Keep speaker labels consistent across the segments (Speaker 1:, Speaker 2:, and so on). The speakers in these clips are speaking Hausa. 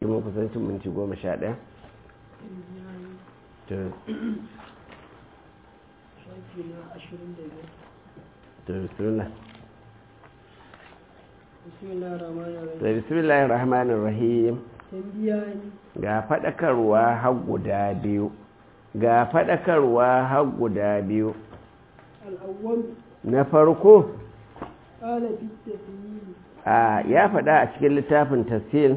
Speaker 1: mun kusancin minti goma sha ɗaya to bismillah bismillahir rahmanir rahim ga faɗakarwa har guda biyu ga faɗakarwa har guda biyu na farko a ya faɗa a cikin littafin tafsir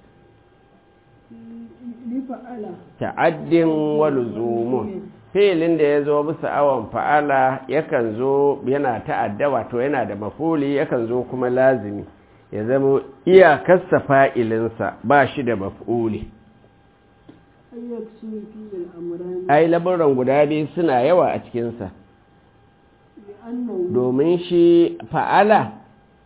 Speaker 1: ta'addin waluzumun filin da ya zo bisa awon fa'ala yakan zo yana ta'adda wato yana da mafuli yakan zo kuma lazimi ya zama iyakarsa fa'ilinsa ba shi da mafuli ai labaran guda biyu suna yawa a cikinsa domin shi fa'ala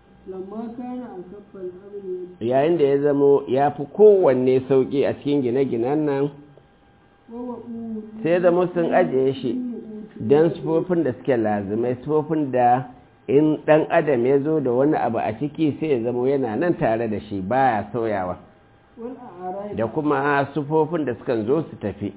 Speaker 1: yayin da ya zamo ya fi kowanne sauƙi a cikin gine-ginen nan sai zama sun ajiye shi don sufofin da suke lazimai sufofin da in ɗan adam ya zo da wani abu a ciki sai ya zama yana nan tare da shi baya sauyawa da kuma sufofin da sukan zo su tafi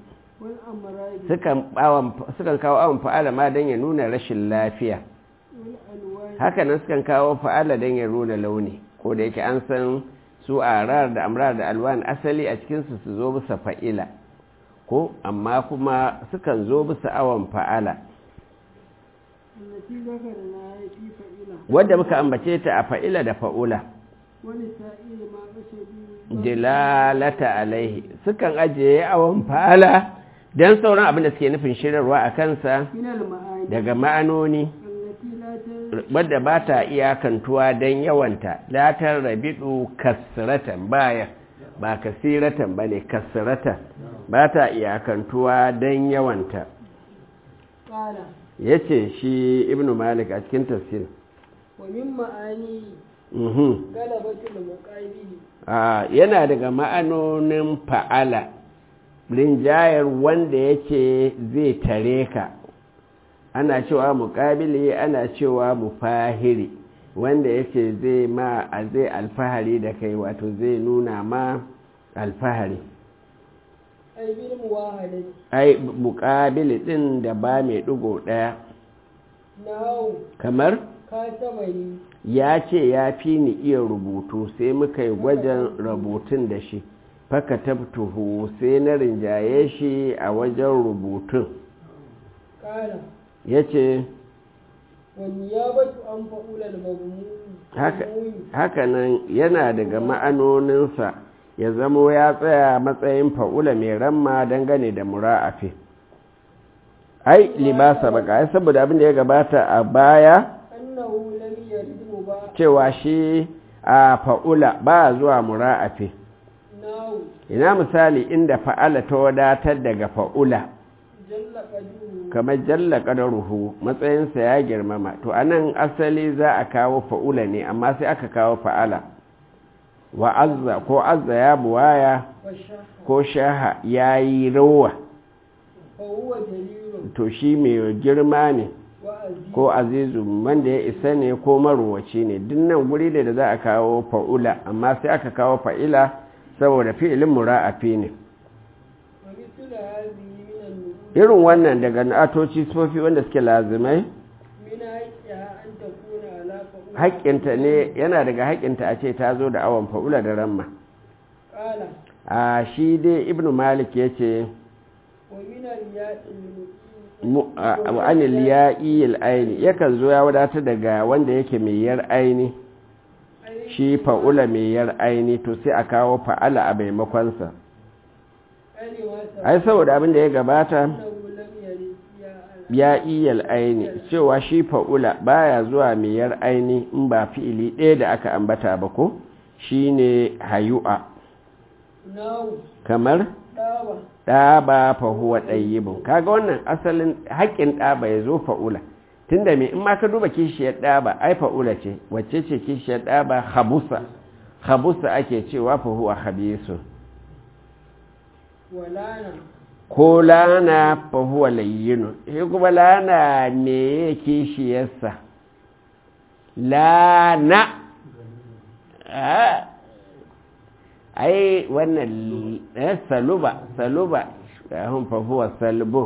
Speaker 1: sukan kawo awon fa'ala ma don ya nuna rashin lafiya hakanan sukan kawo fa'ala don ya nuna launi ko da yake an san su a rar da amrar da alwan asali a cikinsu su zo bisa fa'ila ko amma kuma sukan zo bisa awon fa'ala wadda muka ambace ta a fa'ila da fa'ula dilalata alaihi sukan ajiye awon fa'ala don sauran abin da suke nufin shirarwa a kansa daga ma'anoni wadda ba ta iyakantuwa don yawanta latar rabidu kasiratan baya ba kasiratan ba ne kasiratan ba ta iyakantuwa don yawanta ya ce shi ibn malik a cikin tafsir yana daga ma'anonin fa'ala rinjayar wanda yake zai tare ka ana cewa muƙabili ana cewa mufahiri wanda yake zai ma a zai alfahari da kai wato zai nuna ma alfahari ai muƙabili ɗin da ba mai ɗigo ɗaya kamar ya ce ya fi ni iya rubutu sai muka yi gwajin rubutun da shi faka tabtuhu sai na rinjaye shi a wajen rubutun ya ce hakanan yana daga ma'anoninsa ya zamo ya tsaya matsayin fa'ula mai ramma dangane da mura'afi ai libasa baka ai saboda abin da ya gabata a baya cewa shi a fa'ula ba zuwa mura'afi ina misali inda fa'ala ta wadatar daga fa'ula kamar jalla ƙadaruhu matsayinsa ya girmama to anan asali za a kawo fa'ula ne amma sai aka kawo fa'ala wa azza ko azza ya buwaya ko shaha ya yi rawa to shi mai girma ne ko azizu wanda ya isa ne ko maruwaci ne dinnan guri da da za a kawo fa'ula amma sai aka kawo fa'ila saboda fi'ilin mura'afi ne irin wannan daga na'atoci sofi wanda suke lazimai haƙƙinta ne yana daga haƙƙinta a ce ta zo da awon fa'ula da ramma a shi dai ibn malik ya ce wa'anil ya'i aini yakan zo ya wadata daga wanda yake mai yar aini shi fa'ula mai yar aini to sai a kawo fa'ala a maimakonsa ai saboda abin da ya gabata ya iyal aini cewa shi fa'ula baya zuwa mai yar aini in ba fi'ili ɗaya da aka ambata ba ko shine hayu'a kamar ɗaba fahuwa ɗayyibin kaga wannan asalin haƙƙin ɗaba ya zo fa'ula tunda me in ma ka duba kishiyar ɗaba ai fa'ula ce wacce ce kishiyar ɗaba habusa habusa ake cewa fahuwa habisu ko lana fahuwa layyinu shi kuma lana me ya kishiyarsa lana ai wannan eh, saluba saluba hun fahuwa salbu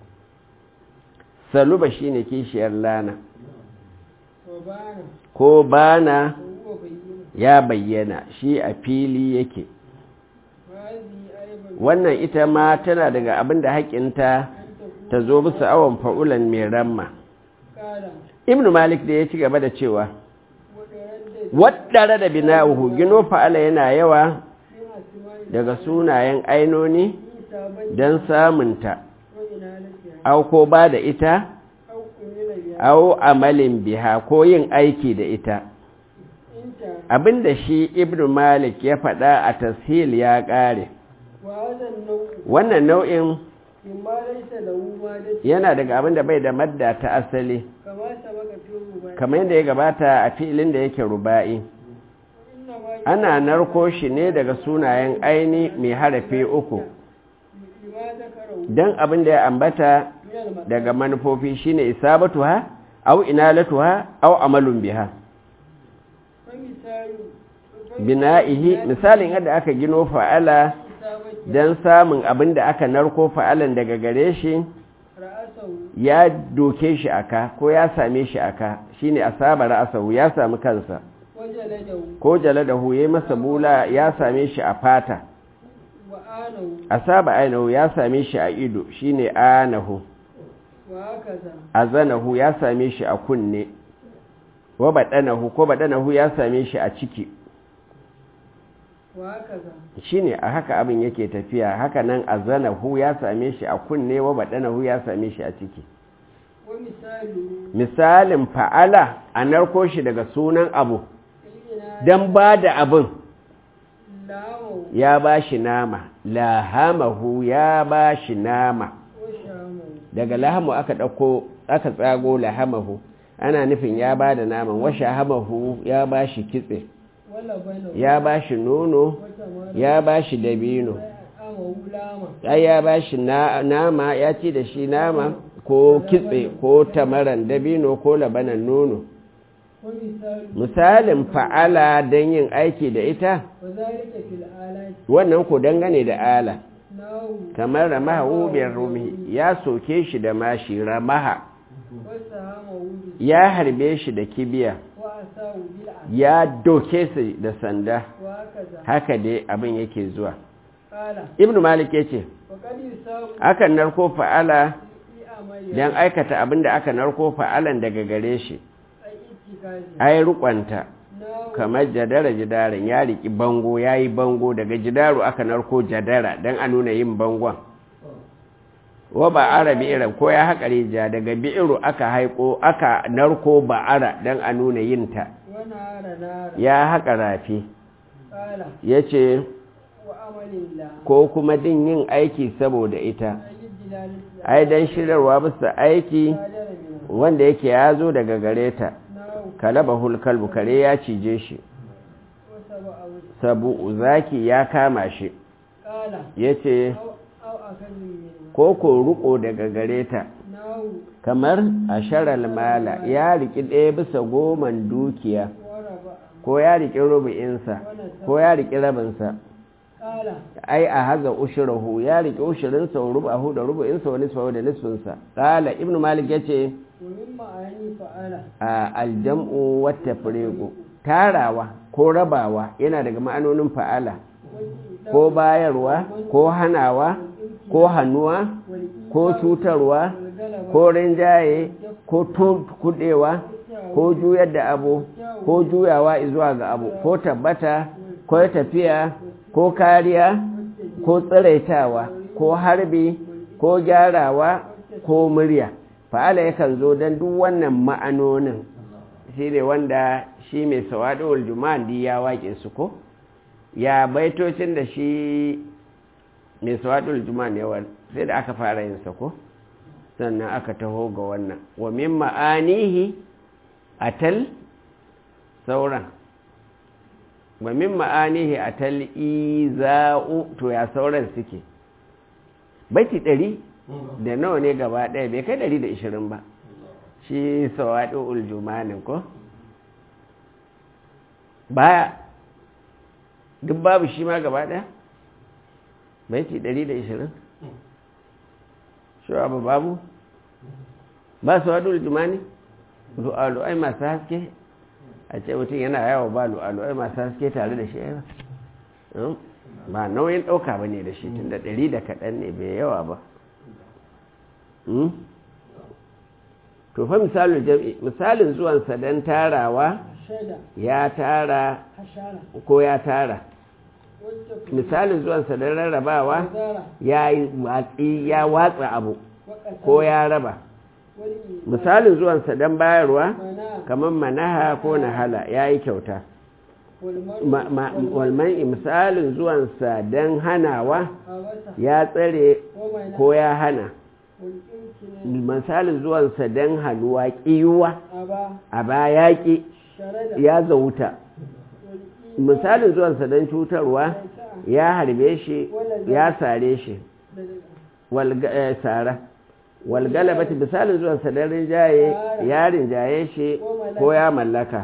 Speaker 1: saluba shine kishiyar lana
Speaker 2: وبان
Speaker 1: ko bana
Speaker 2: وهو بين
Speaker 1: ya bayyana shi a fili yake
Speaker 2: وهذه أيضا
Speaker 1: wannan ita ma tana daga abin da haƙinta
Speaker 2: أن تكون
Speaker 1: ta zo bisa awon fa'ulan mai ramma
Speaker 2: قال
Speaker 1: ibn malik da ya ci gaba da cewa
Speaker 2: وتردد
Speaker 1: waɗare da bina'uhu gino fa'ala yana yawa
Speaker 2: من أسماء
Speaker 1: daga sunayen ainoni
Speaker 2: كتابة
Speaker 1: don samunta
Speaker 2: وإنالتها
Speaker 1: au ko ba da ita
Speaker 2: أو أمل بها
Speaker 1: au amalin biha ko yin aiki da ita
Speaker 2: انت
Speaker 1: abinda shi ibn malik ya faɗa a tashil ya ƙare
Speaker 2: وهذا النوع
Speaker 1: wannan nau'in
Speaker 2: مما ليس له مادة
Speaker 1: yana daga abinda bai da madda ta asali
Speaker 2: كما سبق في الرباعي
Speaker 1: kamar yadda ya gabata a filin da yake ruba'i
Speaker 2: وإنما
Speaker 1: ana narko shi ne daga sunayen aini mai harafi uku
Speaker 2: لما ذكره
Speaker 1: don abin da ya ambata
Speaker 2: من المثل
Speaker 1: daga manufofi shine isabatuha au inalatuha au amalun biha
Speaker 2: فمثال
Speaker 1: bina'ihi misalin yadda aka gino fa'ala
Speaker 2: كتابة
Speaker 1: don samun abin da aka narko fa'alan daga gare shi
Speaker 2: رأسه
Speaker 1: ya doke shi aka ko ya same shi aka shine asaba ra'asahu ya sami kansa
Speaker 2: وجلده
Speaker 1: ko jaladahu yayi masa bula ya same shi a fata
Speaker 2: وآنه
Speaker 1: asaba ainahu ya same shi a ido shine anahu
Speaker 2: وهكذا
Speaker 1: azanahu ya same shi a kunne wa badanahu ko badanahu ya same shi a ciki
Speaker 2: وهكذا
Speaker 1: shine a haka abin yake tafiya haka nan azanahu ya same shi a kunne wa badanahu ya same shi a ciki
Speaker 2: ومثاله
Speaker 1: misalin fa'ala a narko shi daga sunan abu
Speaker 2: الإناء
Speaker 1: don ba da abin
Speaker 2: لامه
Speaker 1: ya ba shi nama lahamahu ya ba shi nama
Speaker 2: وشامه
Speaker 1: daga lahamu aka ɗauko aka tsago lahamahu ana nufin ya ba da naman washe hamahu ya ba shi kitse
Speaker 2: ولبنه
Speaker 1: ya ba shi nono
Speaker 2: وتمر
Speaker 1: ya ba shi dabino
Speaker 2: أمه لاما
Speaker 1: ai ya ba shi na- nama ya ci da shi nama ko kitse ko tamaran dabino ko labanan nono
Speaker 2: ومثاله
Speaker 1: misalin fa'ala don yin aiki da ita
Speaker 2: وذلك في الآلات
Speaker 1: wannan ku dangane da ala
Speaker 2: ناو
Speaker 1: kamar ramaha wubiyar rumi ya soke shi da mashi ramaha
Speaker 2: وسهامه به
Speaker 1: ya harbe shi da kibiya
Speaker 2: وأساه بالعسل
Speaker 1: ya doke su da sanda
Speaker 2: وهكذا
Speaker 1: haka dai abin yake zuwa
Speaker 2: قال
Speaker 1: ibnu malik ya ce
Speaker 2: وقد يساوي
Speaker 1: akan narko fa'ala
Speaker 2: في أمر
Speaker 1: don aikata abin da aka narko fa'alan daga gare shi
Speaker 2: أي اتكاز
Speaker 1: ai rukwanta
Speaker 2: ناو
Speaker 1: kamar jadara jidaran ya riki bango ya yi bango daga jidaru aka narko jadara don a nuna yin bangon wa ba'ara bi'iran ko ya haƙa rija daga bi'iru aka haiko aka narko ba'ara don a nuna yinta
Speaker 2: ونار نار
Speaker 1: ya haƙa rafi
Speaker 2: قال
Speaker 1: ya ce
Speaker 2: وأمل الله
Speaker 1: ko kuma din yin aiki saboda ita
Speaker 2: أي الدلالة
Speaker 1: ai don shirarwa bisa aiki
Speaker 2: صادر منه
Speaker 1: wanda yake ya zo daga gare ta
Speaker 2: ناو
Speaker 1: kalaba hulkalbu kare ya cije shi
Speaker 2: وسبع وجه
Speaker 1: sabu zaki ya kama shi
Speaker 2: قال
Speaker 1: ya ce
Speaker 2: أو أو أخذ منه
Speaker 1: ko ko ruko daga gare ta
Speaker 2: ناو
Speaker 1: kamar a sharal mala ya riki ɗaya bisa goman dukiya
Speaker 2: وربع
Speaker 1: ko ya riki rubu'insa ko ya riki rabinsa
Speaker 2: قال
Speaker 1: ai a haza ushirahu ya riki ushirinsa wa rubahu da rubu'insa wa nisfahu da nisfinsa qala ibnu malik yace
Speaker 2: ومما أعني فعل
Speaker 1: a aljam'u wa tafriqu tarawa ko rabawa yana daga ma'anonin fa'ala ko bayarwa ko hanawa ko hannuwa ko cutarwa ko rinjaye ko kudewa ko juyar da abu ko juyawa zuwa ga abu ko tabbata ko tafiya ko kariya ko tsiraitawa ko harbi ko gyarawa ko murya fa'ala yakan zo don duk wannan ma'anonin shi ne wanda shi mai sawaɗowar juma'andi ya waƙe su ko ya baitocin da shi mai sawaɗowar juma'an yawan sai da aka fara yin sa ko sannan aka taho ga wannan wa min ma'anihi atal sauran wa min ma'anihi atal iza'u to ya sauran suke baiti ɗari da nawa ne gaba ɗaya bai kai ɗari da ishirin ba shi sawaɗi uljumanin ko baya duk babu shi ma gaba ɗaya baiti 120 shi abu babu ba su wadu jumani lu'alu'ai masu haske a ce mutum yana yawo ba lu'alu'ai masu haske tare da shi ba ba nauyin ɗauka ba ne da shi tun da ɗari da kaɗan ne bai yawa ba to fa misalin jam'i misalin zuwansa don tarawa ya tara ko ya tara misalin zuwansa don rarrabawa ya yi watsi ya watsa abu ko ya raba misalin zuwansa don bayarwa kamar manaha ko nahala ya yi kyauta walman misalin zuwansa don hanawa ya tsare ko ya hana misalin zuwansa don hannuwa ƙiyuwa a baya ƙi ya zauta misalin zuwansa don cutarwa ya harbe shi ya sare shi tsara walgalabati misalin zuwansa don rinjaye ya rinjaye shi ko ya mallaka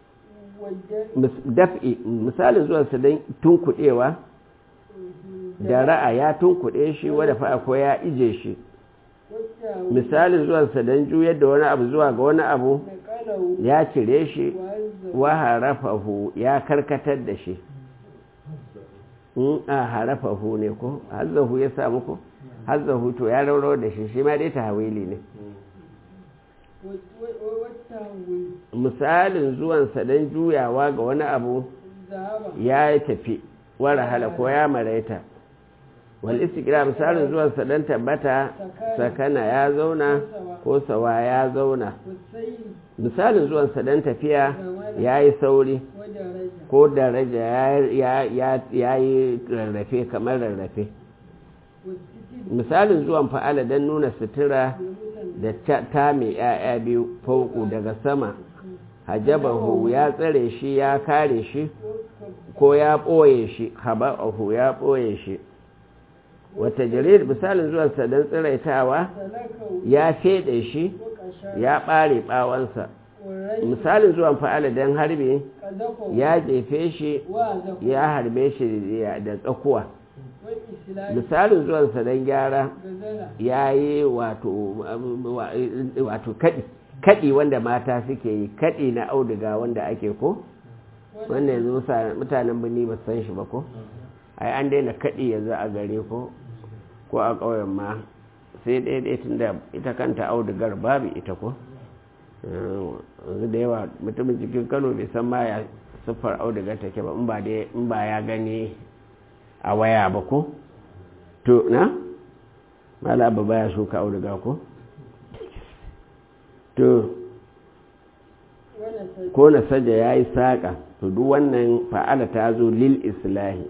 Speaker 1: daf'i misalin zuwansa don tunkuɗewa da ra'a ya tunkuɗe shi wadda fa'a ko ya ije shi misalin zuwansa don juyar da wani abu zuwa ga wani abu ya cire shi wa harafahu ya karkatar da shi in a harafahu ne ko hazzahu ya samu ko hazzahu to ya rauro da shi shi ma dai ta hawili ne misalin zuwansa don juyawa ga wani abu ya tafi wara hala ko ya maraita wal istiqra misalin zuwansa don tabbata sakana ya zauna ko sawa ya zauna misalin zuwansa don tafiya ya yi sauri ko daraja ya yi rarrafe kamar rarrafe misalin zuwan fa'ala don nuna sutura da ta mai ‘ya'ya biyu fauku daga sama hajabahu ya tsare shi ya kare shi ko ya ɓoye shi haba'ahu ya ɓoye shi wata jarir misalin zuwansa don tsiraitawa ya feɗe shi ya ɓare ɓawansa misalin zuwan fa'ala don harbi ya jefe shi ya harbe shi da tsakuwa misalin zuwansa don gyara ya yi wato kaɗi kaɗi wanda mata suke yi kaɗi na auduga wanda ake ko wanda yanzu mutanen birni ba san shi ba ko ai an daina kaɗi yanzu a gare ko ko a ƙauyen ma sai ɗaya tun da ita kanta audugar babu ita ko yanzu da yawa mutumin cikin kano bai san ma ya siffar audugar take ba in ba ya gani a waya ba ko to na mala ba baya shuka auduga ko to ko na saja ya yi saƙa to duk wannan fa'ala ta zo lil islahi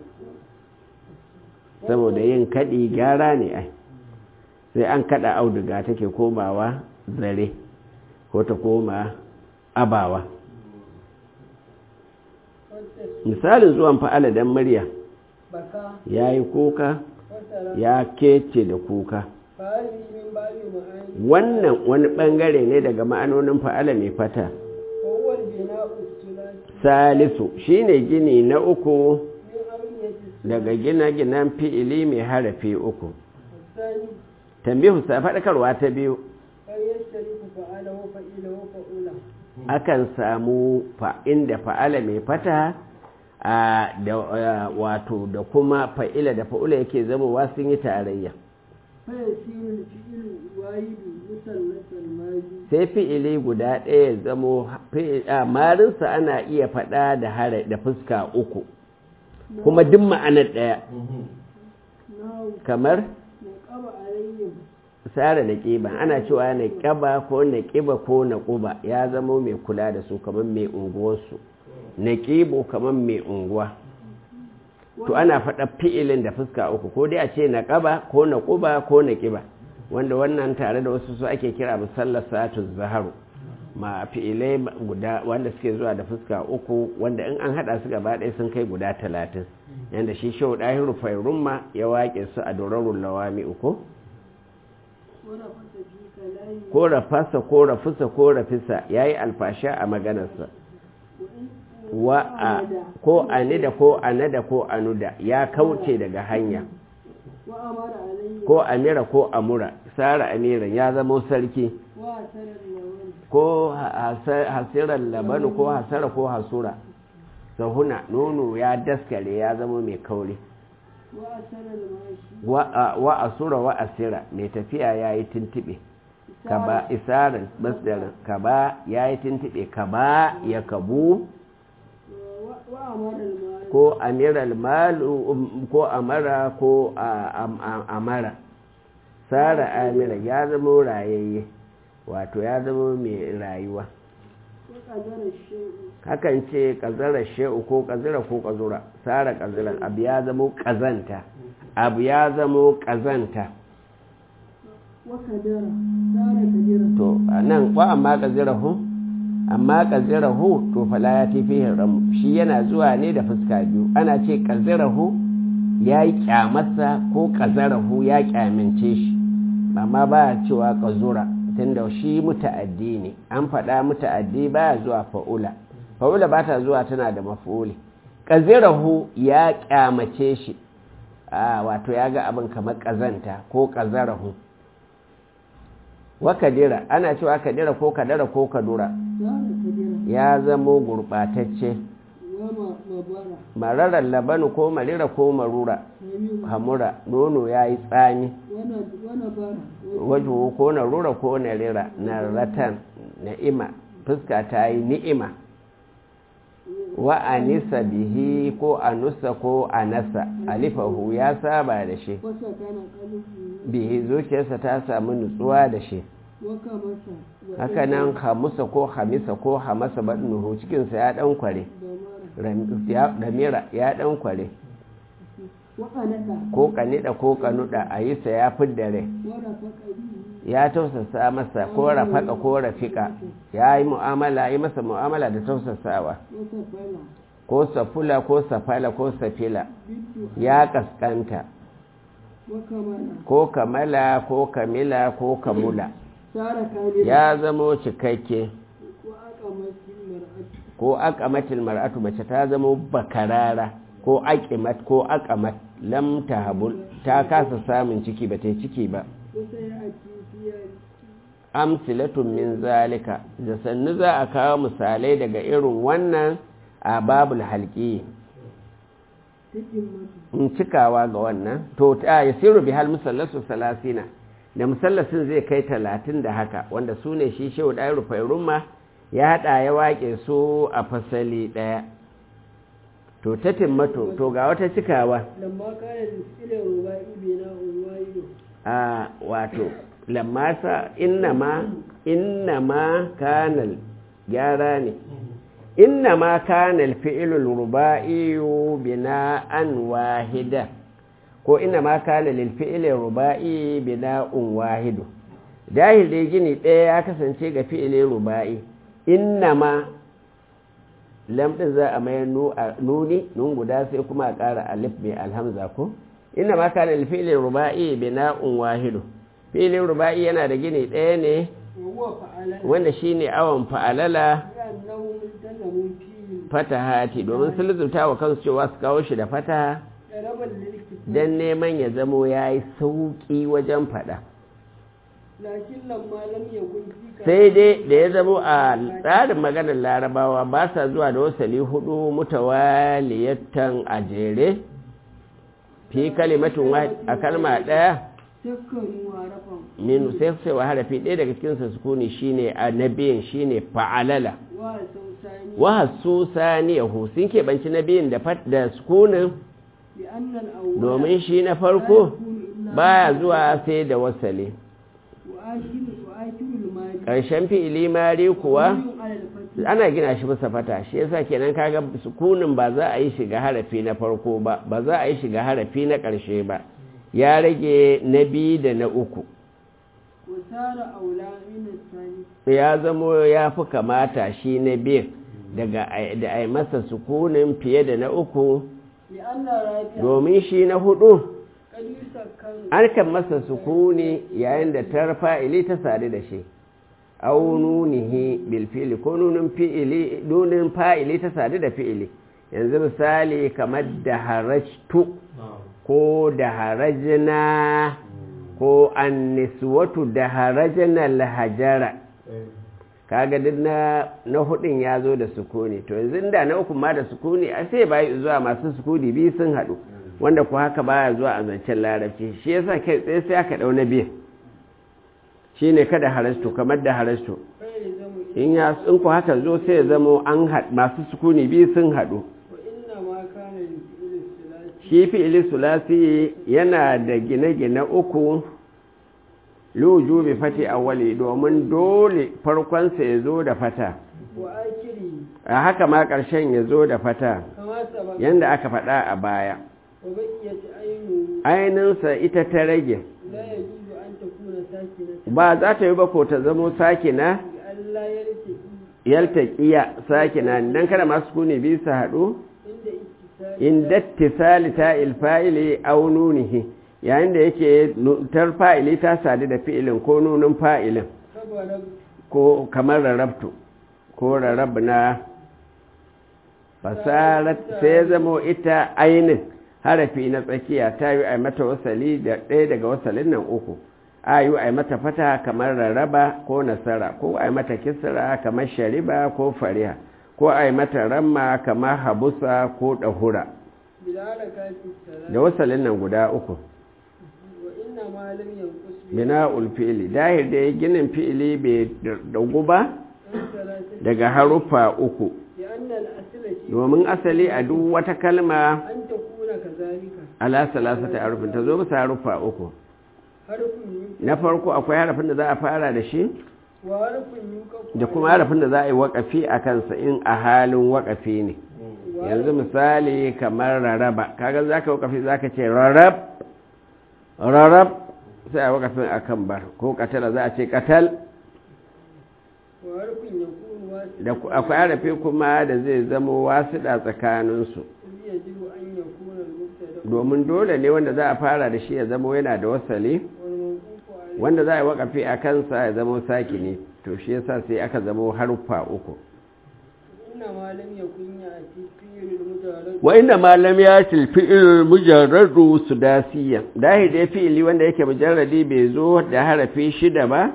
Speaker 1: saboda yin kaɗi gyara ne ai sai an kaɗa auduga take komawa zare ko ta koma abawa misalin zuwan fa'ala don murya ya yi kuka ya kece da kuka wannan wani ɓangare ne daga ma'anonin fa'ala mai fata salisu shine gini na uku daga gina-ginan fi'ili mai harafi uku tambihu sa faɗakarwa ta biyu akan samu inda fa'ala mai fata da wato da kuma fa'ila da fa'ula yake zamowa sun yi tarayya sai fi'ili guda ɗaya zamo marinsa ana iya faɗa da hara da fuska uku kuma duk ma'anar ɗaya kamar tsara da ƙiba ana cewa na ƙaba ko na ƙiba ko na ƙuba ya zama mai kula da su kamar mai unguwarsu na ƙibo kamar mai unguwa to ana faɗa fi'ilin da fuska uku ko dai a ce na ƙaba ko na ƙuba ko na ƙiba wanda wannan tare da wasu su ake kira musallar satu zaharu ma fi'ilai guda wanda suke zuwa da fuska uku wanda in an haɗa su gaba ɗaya sun kai guda talatin yadda shi shau ɗahiru fairumma ya waƙe su a dorarun lawami uku ko rafasa ko rafusa ko rafisa ya yi alfasha a maganarsa wa a ko anida ko anada ko anuda ya kauce daga hanya
Speaker 2: وأمر عليه
Speaker 1: ko amira ko amura sara amiran ya zama sarki
Speaker 2: وأثر اللون
Speaker 1: ko hasirar labanu ko hasara ko hasura sahuna nono ya daskare ya zama mai kauri
Speaker 2: وأثر الماشي
Speaker 1: wa asura wa asira mai tafiya ya yi tuntube ka ba isarin masdarin ka ba ya yi tuntube ka ba ya kabu
Speaker 2: وأمر المال
Speaker 1: ko amiral malu ko amara ko amara sara amira ya zama rayayye wato ya zama mai rayuwa
Speaker 2: وقدر الشيء
Speaker 1: hakan ce ƙazarar she'u ko ƙazira ko ƙazura sara ƙazirar abu ya zama ƙazanta abu ya zama ƙazanta
Speaker 2: وقدر صار كديرا
Speaker 1: to a nan wa amma ƙazirahu amma ƙazirahu to fala ya tafi ramu shi yana zuwa ne da fuska biyu ana ce ƙazirahu ya yi ƙyamarsa ko ƙazarahu ya ƙyamince shi amma ba a cewa ƙazura tunda shi muta'addi ne an faɗa muta'addi baya zuwa fa'ula fa'ula ba ta zuwa tana da maf'uli ƙazirahu ya ƙyamace shi a wato ya ga abin kamar ƙazanta ko ƙazarahu wa kadira ana cewa kadira ko kadara ko kadura
Speaker 2: صار كديرا
Speaker 1: ya zamo gurɓatacce
Speaker 2: وما مبارا
Speaker 1: mararar labanu ko marira ko marura
Speaker 2: نبي
Speaker 1: hamura nono ya yi tsami
Speaker 2: ونبارا
Speaker 1: wajen ko na rura ko na rira na ratan na'ima fuska ta yi ni'ima wa anisa bihi ko anusa ko anasa alifahu ya saba da shi
Speaker 2: وسكن قلبه
Speaker 1: bihi zuciyarsa ta samu nutsuwa da shi
Speaker 2: وكمس
Speaker 1: haka nan hamusa ko hamisa ko hamasa baɗinuhu cikinsa ya ɗan kware
Speaker 2: دمارا
Speaker 1: damira ya ɗan kware
Speaker 2: وقندا
Speaker 1: ko kanida ko kanuda a yi sa ya fidda rai
Speaker 2: ورفق به
Speaker 1: ya tausasa masa ko rafaka ko rafika ya yi mu'amala yi masa mu'amala da tausasawa
Speaker 2: وسفلا
Speaker 1: ko safula ko safala ko safila
Speaker 2: بالدخان
Speaker 1: ya kaskanta
Speaker 2: وكمالا
Speaker 1: ko kamala ko kamila ko kamula
Speaker 2: صار كاملا
Speaker 1: ya zamo cikakke
Speaker 2: وأقمت المرأة
Speaker 1: ko akamatil mar'atu mace ta zamo bakarara ko aqimat ko aqamat lam tahabul ta kasa samun ciki ba ta yi ciki ba
Speaker 2: وسيأتي في
Speaker 1: amsilatun min zalika da sannu za a kawo misalai daga irin wannan a babul halki
Speaker 2: تتمة
Speaker 1: in cikawa ga wannan to ta yasiru bihal musallasu salasina da musallasin zai kai talatin da haka wanda su ne shi shehu ɗaya rufairun ma ya haɗa ya waƙe su a fasali ɗaya to ta timmato to ga wata cikawa
Speaker 2: لما كان الفعل الرباعي بناء واحد
Speaker 1: a wato lamasa innama innama kanal gyara ne innama kanal fi'ilul ruba'iyu bina'an wahida ko innama kana lil fi'ilin ruba'i bina'un wahidu dahil dai gini ɗaya ya kasance ga fi'ilin ruba'i innama lam din za a mayar nu- a nuni nun guda sai kuma a ƙara alif mai alhamza ko inna ma kana lil fi'li ruba'i bina'un wahidu fi'lin ruba'i yana da gini ɗaya ne
Speaker 2: وهو فعل
Speaker 1: wanda shine awon fa'alala
Speaker 2: لأنهم التزموا فيه
Speaker 1: fatahati domin sun lizurta wa kansu cewa su kawo shi da fataha
Speaker 2: طلبا للاكتفاء
Speaker 1: dan neman ya zamo yayi sauki wajen fada
Speaker 2: لكن لما لم يكن في
Speaker 1: sai dai da ya zamo a tsarin maganar larabawa ba sa zuwa da wasali hudu mutawaliyatan a jere fi kalimatin wahid a kalma ɗaya
Speaker 2: سكروا عرفا
Speaker 1: min sai sai wa harafi ɗaya daga cikin sa sukuni shine annabiyin shine fa'alala
Speaker 2: وسوساني
Speaker 1: wa hasu saniyahu sun keɓanci nabiyin da fat da sukunin
Speaker 2: لأن الأول
Speaker 1: domin shi na
Speaker 2: لا
Speaker 1: farko
Speaker 2: يكون إلا
Speaker 1: baya zuwa sai da wasali
Speaker 2: وآخر وآخر المال
Speaker 1: ƙarshen fi'ili mari kuwa
Speaker 2: مبني على الفتح
Speaker 1: ana gina shi bisa fata shi yasa kenan kaga sukunin ba za a yi shiga harafi na farko ba ba za a yi shiga harafi na ƙarshe ba ya rage na biyu da na uku
Speaker 2: وصار أولى من الثاني
Speaker 1: ya zamo ya fi kamata shi na biyu daga a- da a yi masa sukunin fiye da na uku
Speaker 2: لأن الرابع
Speaker 1: domin shi na hudu
Speaker 2: قد يسكن
Speaker 1: an kan masa sukuni yayin da ta fa'ili ta sadu da shi au nunihi bil fi'li ko nunin fi'ili nunin fa'ili ta sadu da fi'ili yanzu misali kamar da harajtu ko da harajna ko anniswatu da harajna lahajara kaga duk na na hudun ya zo da sukuni to yanzu da na uku ma da sukuni a sai bai zuwa masu sukuni biyu sun hadu wanda ku haka baya zuwa a zancen larabci shi yasa kai tsaye sai aka dau na biyu shine kada harastu kamar da harastu in ya in ku haka zo sai ya zamo an masu sukuni biyu sun hadu shi fi'ili sulasi yana da gine-gine uku luju bi fati awwali domin dole farkonsa ya zo da fata a haka ma ƙarshen ya zo da fata yadda aka faɗa a baya ainihinsa ita ta rage ba za ta yi ba ko ta zamo sakina yalta ƙiya sakina don kada masu kune biyu su haɗu inda tisali ta ilfa'ili aununihi yayin da yake tar fa'ili ta sadu da fi'ilin ko nunin fa'ilin ko kamar rarrabtu ko rarrabna fasarar sai zamo ita ainin harafi na tsakiya ta yi a mata wasali da ɗaya daga wasalin nan uku a yi a mata fata kamar rarraba ko nasara ko a mata kisra kamar shariba ko fariha ko a yi mata ramma kamar habusa ko ɗahura da wasalin nan guda uku bina ulfili dahir da ya ginin fi'ili bai dagu ba daga haruffa uku domin asali a duk wata kalma ala salasata harufin ta zo bisa haruffa uku na farko akwai harafin da za a fara da shi da kuma harafin da za a yi wakafi a kansa in a halin wakafi ne yanzu misali kamar raraba kaga za ka wakafi za ka ce rarab rarab sai a wakafin a kan bar ko katala za a ce katal da akwai harafi kuma da zai zama wasiɗa tsakaninsu domin dole ne wanda za a fara da shi ya zama yana da wasali wanda za a yi wakafi a kansa ya zama saki ne to shi yasa sai aka zama haruffa uku wa inda malam ya tilfi irin mujarradu su dasiya dahi da fi'ili wanda yake mujarradi bai zo da harafi shida ba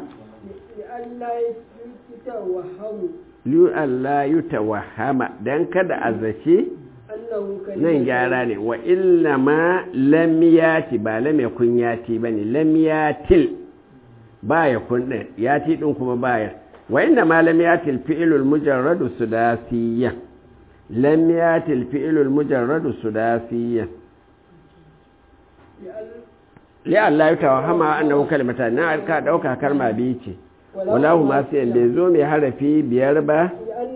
Speaker 1: liyu Allah yi tawahama don kada a zace nan gyara ne wa illa ma lamiyati ba lamyakun yati ba ne lamiyatil ba ya kun ɗin yati ɗin kuma bayar wa inda ma lamiyatil fi'ilul mujarradu sudasiyya lamiyatil fi'ilul mujarradu sudasiyya li Allah ya tawahama annahu kalimatan na ka dauka kalma biyu ce wala huma sai bai zo mai harafi biyar ba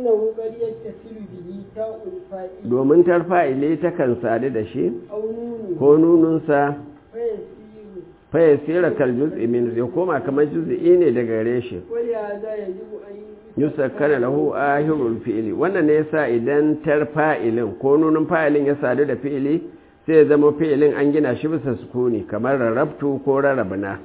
Speaker 1: domin tarfa'ile ta kan sadu da shi ko nununsa faya tsira kal juz'i min ya koma kamar juz'i ne daga gare shi yusakkana lahu ahirul fi'li wannan ne yasa idan tarfa'ilin ko nunun fa'ilin ya sadu da fi'ili sai ya zama fi'ilin an gina shi bisa sukuni kamar rarrabtu ko rarrabna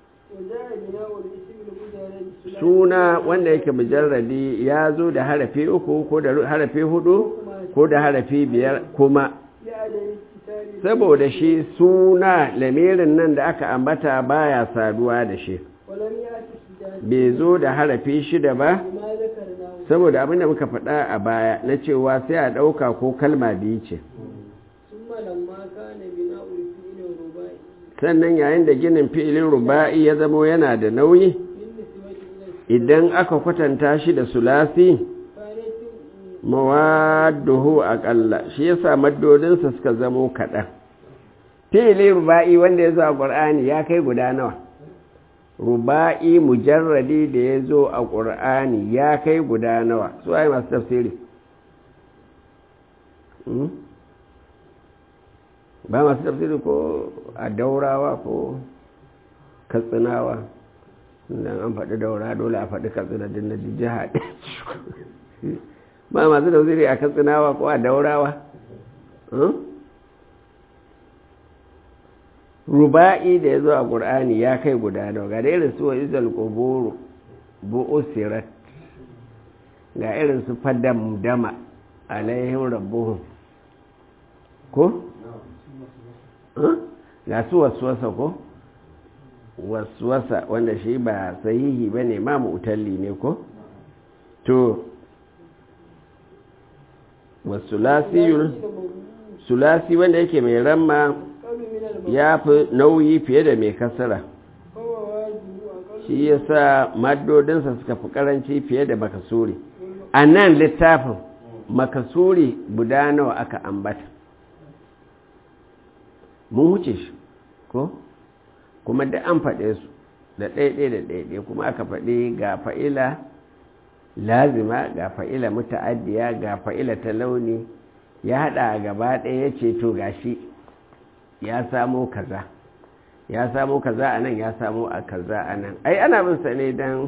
Speaker 1: suna wanda yake mujarradi ya zo da harafi uku ko da harafi hudu ko da harafi biyar kuma saboda shi suna lamirin nan da aka ambata baya saduwa da shi bai zo da harafi shida ba saboda abinda muka faɗa a baya na cewa sai a ɗauka ko kalma biyu ce sannan yayin da ginin fi'ilin ruba'i ya zamo yana da nauyi idan aka kwatanta shi da sulasi mawadduhu aƙalla shi yasa maddodinsa suka zamo kaɗan fi'ili ruba'i wanda ya zo a ƙur'ani ya kai guda nawa ruba'i mujarradi da ya zo a ƙur'ani ya kai guda nawa su ai masu tafsiri ba masu tafsiri ko a daurawa ko katsinawa dan an faɗi daura dole a faɗi katsina din na jiha ba masu tafsiri a katsinawa ko a daurawa ruba'i da ya zo a ƙur'ani ya kai guda nawa ga irin su wa izal ƙuburu bu'usirat ga irin su fadam dama alaihim rabbuhum ko? ga su wasuwasa ko? wasuwasa wanda shi ba sahihi ba ne ma mu'talli ne ko? to sulasi wanda yake mai ramma ya fi nauyi fiye da mai kasara shi ya sa maddodinsa suka fi karanci fiye da makasuri a nan littafin makasuri guda nawa aka ambata mun wuce shi ko kuma da an faɗe su da ɗaiɗai da ɗaiɗai kuma aka faɗi ga fa'ila lazima ga fa'ila muta'addiya ga fa'ila ta launi ya haɗa gaba ɗaya ya ce to gashi ya samo kaza ya samo kaza a nan ya samo a kaza a nan ai ana bin sa ne don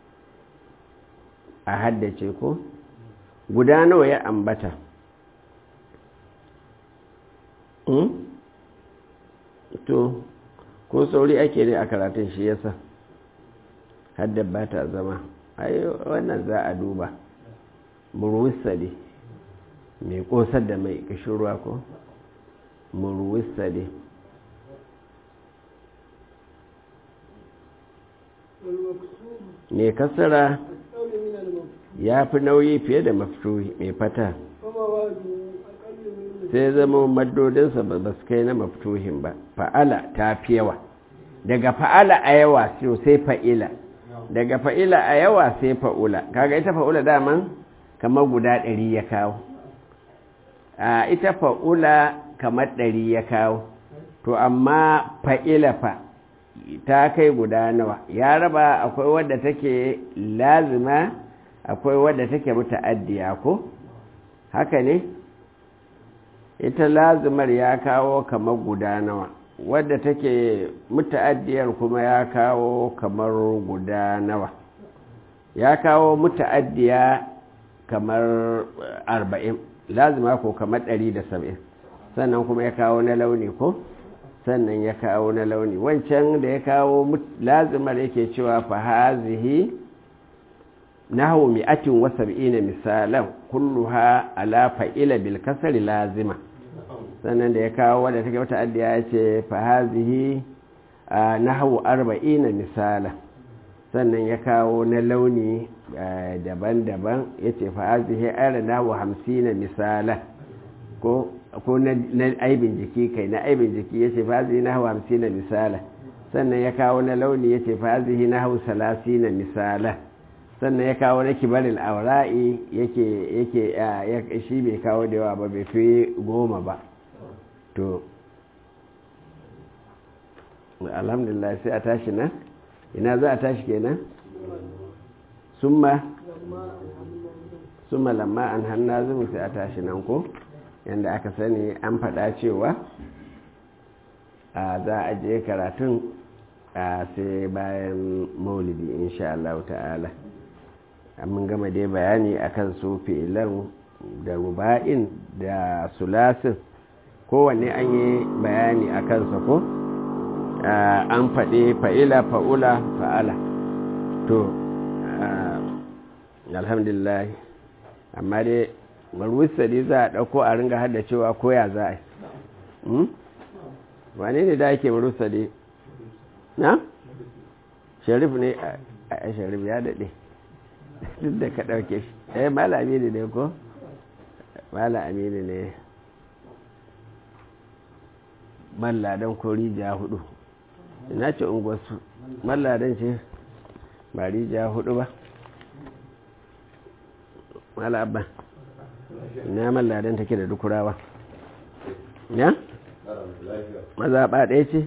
Speaker 1: a haddace ko guda nawa ya ambata to ko sauri ake ne a karatun shi yasa haddar ba ta zama ai wannan za a duba murwisa ne mai kosar da mai kashin ruwa ko murwisa ne mai kasara ya fi nauyi fiye da mafituhi mai fata sai zama maddodinsa ba su kai na mafituhin ba fa'ala ta fi yawa daga fa'ala a yawa sai fa'ila daga fa'ila a yawa sai fa'ula kaga ita fa'ula daman kamar guda ɗari ya kawo a ita fa'ula kamar ɗari ya kawo to amma fa'ila fa ta kai guda nawa ya raba akwai wadda take lazima akwai wadda take muta'addiya ko haka ne ita lazimar ya kawo kamar guda nawa wadda take muta'addiyar kuma ya kawo kamar guda nawa ya kawo muta'addiya kamar arba'in lazima ko kamar ɗari da saba'in sannan kuma ya kawo na launi ko sannan ya kawo na launi wancan da ya kawo lazimar yake cewa fahazihi nahu mi'atin wa sab'ina misalan kulluha ala fa'ila bil kasri lazima sannan da ya kawo wadda take wata addiya ya ce fahazihi nahu arba'ina misala sannan ya kawo na launi daban-daban ya ce fahazihi ara nahu hamsina misala ko ko na aibin jiki kai na aibin jiki ya ce fahazihi nahu hamsina misala sannan ya kawo na launi ya ce fahazihi nahu salasina misala sannan ya kawo na kibarin aura'i yake yake shi bai kawo da yawa ba bai fi goma ba to alhamdulillah sai a tashi nan ina za a tashi kenan summa summa lamma an hanna zumu sai a tashi nan ko yadda aka sani an faɗa cewa a za a je karatun a sai bayan maulidi insha Allah ta'ala mun gama dai bayani akan su fi'ilan da ruba'in da sulasin kowanne an yi bayani a kansa ko an faɗi fa'ila fa'ula fa'ala to alhamdulillah amma dai marwisa dai za a ɗauko a ringa hada cewa koya za a yi wane ne da ake marwisa dai na? sharif ne a sharif ya daɗe duk da ka ɗauke shi eh mala amini ne ko? mala amini ne malladan ko rijiya hudu ina ce unguwarsu malladan ce ba rijiya hudu ba mala abba ina malladan take da dukurawa ya? mazaɓa ɗaya ce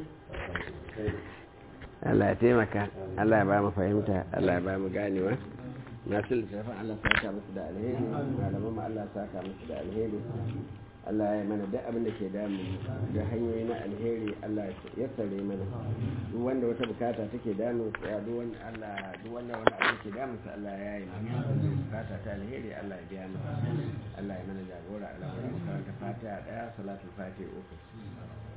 Speaker 1: Allah ya taimaka Allah ya ba mu fahimta Allah ya ba mu ganewa masu littafin Allah saka musu da alheri malaman Allah saka musu da alheri Allah ya mana duk abin da ke damu da hanyoyi na alheri Allah ya tsare mana duk wanda wata bukata take damu ya duk wanda Allah duk wanda wani abu ke damu sa Allah ya yi mana bukata ta alheri Allah ya biya mana Allah ya mana jagora Allah ya karanta Fatiha daya salatul Fatiha uku